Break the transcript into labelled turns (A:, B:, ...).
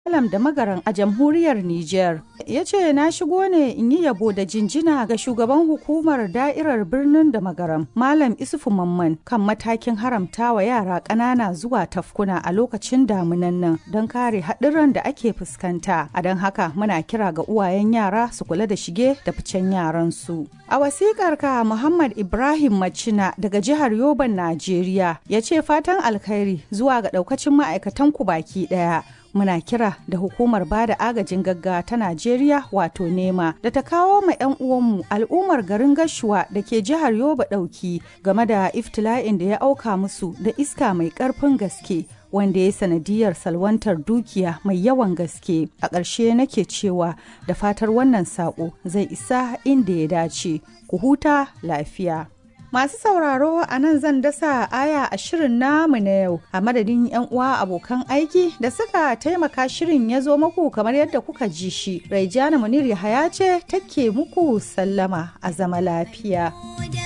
A: Malam da magaran a jamhuriyar Nijar. Ya ce na shigo ne in yi yabo da jinjina ga shugaban hukumar da'irar birnin da magaram Malam Isufu Mamman kan matakin haramta wa yara ƙanana zuwa tafkuna a lokacin damunan nan don kare haɗuran da ake fuskanta. A don haka muna kira ga uwayen yara su kula da shige da ficen yaran su. A wasikar ka Muhammad Ibrahim Macina daga jihar Yoban Najeriya ya ce fatan alkhairi zuwa ga ɗaukacin ma'aikatan ku baki ɗaya. muna kira da hukumar bada agajin gaggawa ta Najeriya wato nema da ta kawo ma 'yan uwanmu al'ummar garin Gashuwa da ke jihar Yoba ɗauki game da iftila'in da ya auka musu da iska mai ƙarfin gaske wanda ya sanadiyar salwantar dukiya mai yawan gaske a ƙarshe nake cewa da fatar wannan saƙo zai isa inda ya dace ku huta lafiya. Masu sauraro a nan zan dasa aya a shirin namu na yau a madadin 'yan uwa abokan aiki da suka taimaka shirin ya zo muku kamar yadda kuka ji shi. Raijana Munir Yahaya ce take muku sallama a zama lafiya.